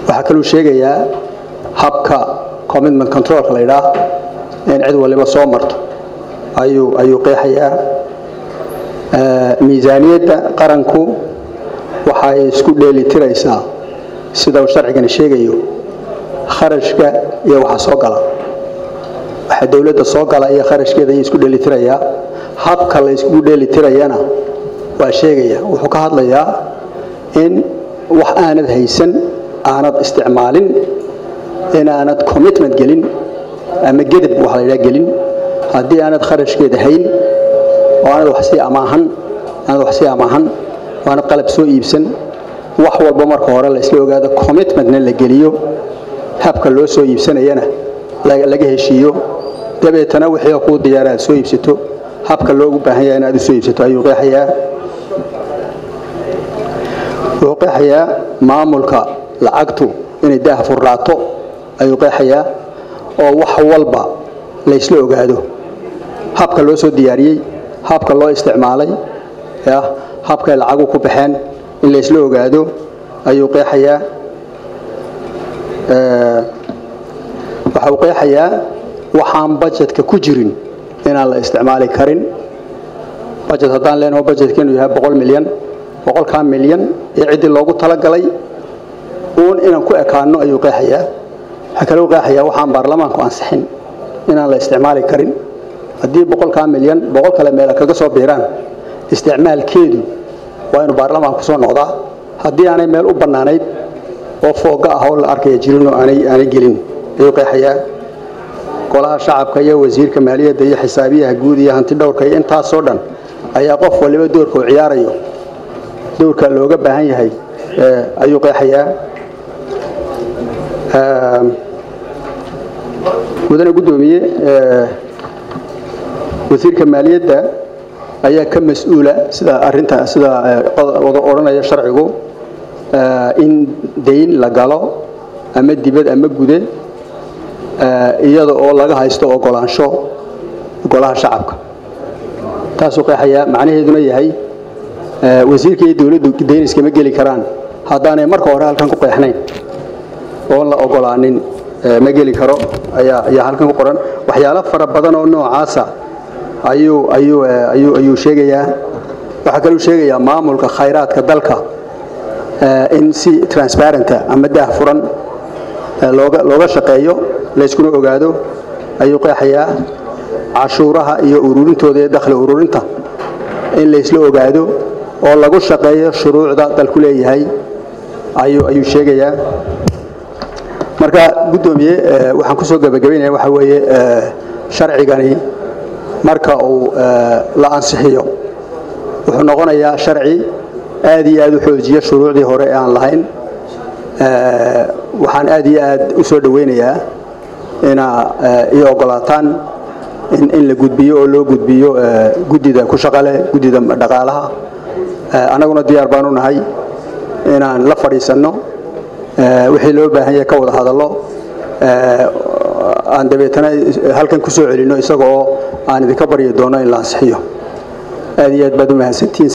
waxaa kaluu sheegayaa habka commitment controlka la yidhaah in cid waliba soo marto ayuu ayuu qeexayaa miisaaniyadda qaranku waxay isku dheelitiraysaa sida uu sharcigani sheegayo kharashka iyo waxa soo gala waxa dowladda soo gala iyo kharashkeeda ayuu isku dheelitirayaa habka la isku dheelitirayana waa sheegaya wuxuu ka hadlayaa in wax aanad haysan aanad isticmaalin inaanad commitment gelin ama gedeb waxa la yidhaha gelin haddii aanad kharashkeeda hayn oo aanad wax sii amaahan aanad wax sii amaahan oo aanad qalab soo iibsan wax walba marka hore la isla ogaado commitmentna la geliyo habka loo soo iibsanayana laga heshiiyo dabeetana wixii kuu diyaara aad soo iibsato habka loogu baahan yahay inaad u soo iibsato ayuu qeexayaa wuxuu qeexayaa maamulka lacagtu inay daah furraato ayuu qeexayaa oo wax walba la ysla ogaado habka loo soo diyaariyey habka loo isticmaalay habkay lacagu ku baxeen in la ysla ogaado ayuu qeexayaa waxa uu qeexayaa waxaan bajetka ku jirin inaan la isticmaali karin bajet haddaan leenaho bajetka inuu yahay boqol milyan boqolkaa milyan ee ciddii loogu talagalay uun inaan ku ekaano ayuu qeexayaa waxaa kaloo qeexayaa waxaan baarlamaanku ansixin inaan la isticmaali karin haddii boqolkaa milyan boqol kale meela kaga soo biiraan isticmaalkeedu waa inuu baarlamaanku soo noqdaa haddii aanay meel u bannaanayd oo fooga ah oo la arkaya jirinoo aanay gelin ayuu qeexayaa golaha shacabka iyo wasiirka maaliyadda iyo xisaabiyaha guud iyo hanti dhowrka iyo intaasoo dhan ayaa qof waliba doorka uu ciyaarayo doorka looga baahan yahay ayuu qeexayaa mudane guddoomiye wasiirka maaliyadda ayaa ka mas-uula sida arinta sida odhanaya sharcigu in dayn la galo ama dibad ama gude iyada oo laga haysto ogolaansho golaha shacabka taasuu qeexayaa macnaheeduna yahay wasiirka iyo dowladdu dayn iskama geli karaan haddaanay marka hore halkan ku qeexnayn oon la ogolaanin ma geli karo ayaa ayaa halkan ku qoran waxyaalo fara badan oo noocaasa ayuu ayuu ayuu ayuu sheegayaa waxaa kaluu sheegayaa maamulka khayraadka dalka in si transparenta ama daah furan looga looga shaqeeyo layskuna ogaado ayuu qeexayaa cashuuraha iyo ururintooda ee dakhli ururinta in laysla ogaado oo lagu shaqeeyo shuruucda dalku leeyahay ayuu ayuu sheegayaa marka guddoomiye waxaan kusoo gabagabaynaya waxaa weeye sharcigani marka uu la ansixiyo wuxuu noqonayaa sharci aad iyo aad u xoojiya shuruucdii hore ee aan lahayn waxaan aad iyo aad u soo dhoweynayaa inaa ii ogolaataan in la gudbiyo oo loo gudbiyo guddida ku shaqale guddida dhaqaalaha annaguna diyaar baan u nahay inaan la fadhiisanno wixii loo baahan yahay ka wada hadallo aan dabeetana halkan ku soo celinno isaga oo aan idinka baryi doono in la ansixiyo aad iyo aad baad u mahadsantihiin